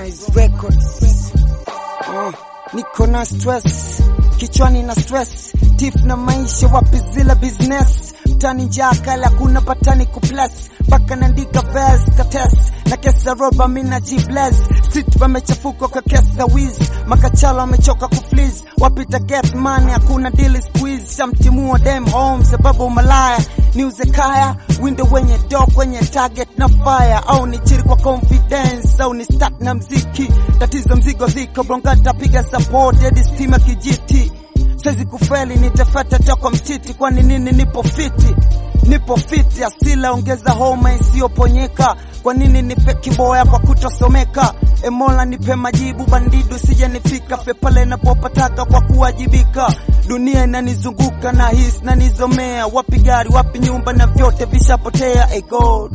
Harmonize Records. Uh, niko na stress kichwani na stress tif na maisha wapi zila business mtani njaa kala hakuna patani kuplus mpaka naandika verse kates na kesa roba mina jibles street wamechafuka kwa kesa wiz makachala wamechoka kufliz wapita get money hakuna deal squeeze shamtimua dem home sababu malaya niuze kaya window wenye do kwenye target na fire au ni chiri kwa confidence au ni start na mziki tatizo mzigo ziko bongata piga support hadi stima kijiti Siwezi kufeli nitafata toka mtiti, kwani nini? Nipo fiti, nipo fiti, asila ongeza homa isiyoponyeka. Kwa nini nipe kiboya kwa kutosomeka? Emola nipe majibu, bandidu sije nifika pe pale napopataka kwa kuwajibika. Dunia inanizunguka na hisi na nizomea, wapi gari, wapi nyumba, na vyote vishapotea. Hey God,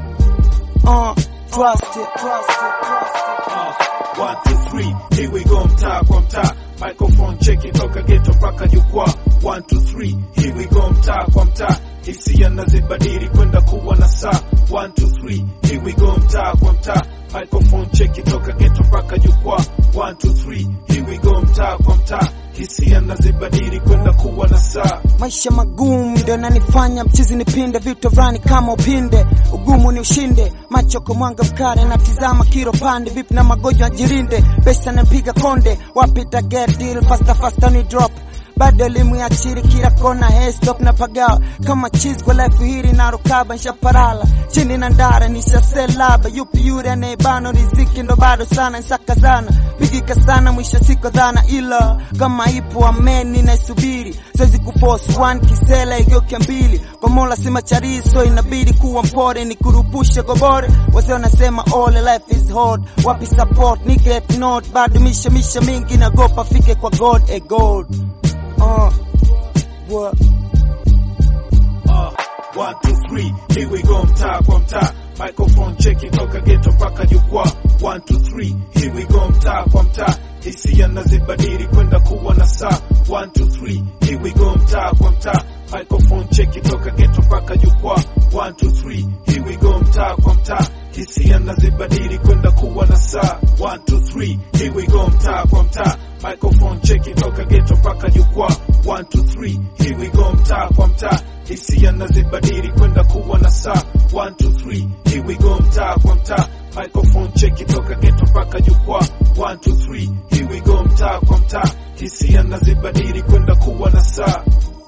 uh, trust it, trust it, trust it. Uh, one, two, three, here we go mtaa kwa mtaa microphone cheki toka geto mpaka jukwaa one, two, three, here we go mtaa kwa mtaa hisia nazibadili kwenda kuwa na saa one, two, three, here we go mtaa kwa mtaa microphone cheki toka geto mpaka jukwaa one, two, three, here we go mtaa kwa mtaa hisia nazibadili kwenda kuwa na saa Maisha magumu ndio nanifanya mchizi nipinde vitu vrani kama upinde, ugumu ni ushinde, macho kwa mwanga mkare, natizama kiro pande, vipi na magonjwa jirinde, pesa napiga konde, wapi ta get deal, faster faster ni drop bado elimu ya chiri kila kona, hey stop na pagawa kama cheese kwa life hili na rukaba nshaparala chini na ndara nishaselaba yupi yule anayebano riziki ndo bado sana nsakazana pigika sana mwisho siko dhana ila kama ipo ameni naisubiri siwezi kuforce one kisela igeuke mbili kwa mola sima chariso inabidi kuwa mpore ni kurupushe gobore wazee wanasema all life is hard wapi support ni get not bado misha misha mingi nagopa fike kwa god a god uh, what? Uh, one, two, three, here we go mtaa kwa mtaa microphone cheki toka geto mpaka jukwaa one, two, three, here we go mtaa kwa mtaa hisia nazibadili kwenda kuwa na saa one, two, three, here we go mtaa kwa mtaa microphone cheki toka geto mpaka jukwaa one, two, three, here we go mtaa kwa mtaa hisia nazibadili kwenda kuwa na saa one, two, three, here we go mtaa kwa mtaa microphone cheki toka geto mpaka jukwaa one, two, three, here we go mtaa kwa mtaa hisia nazibadili kwenda kuwa na saa one, two, three, here we go mtaa kwa mtaa microphone cheki toka geto mpaka jukwaa one, two, three, here we go mtaa kwa mtaa hisia nazibadili kwenda kuwa na saa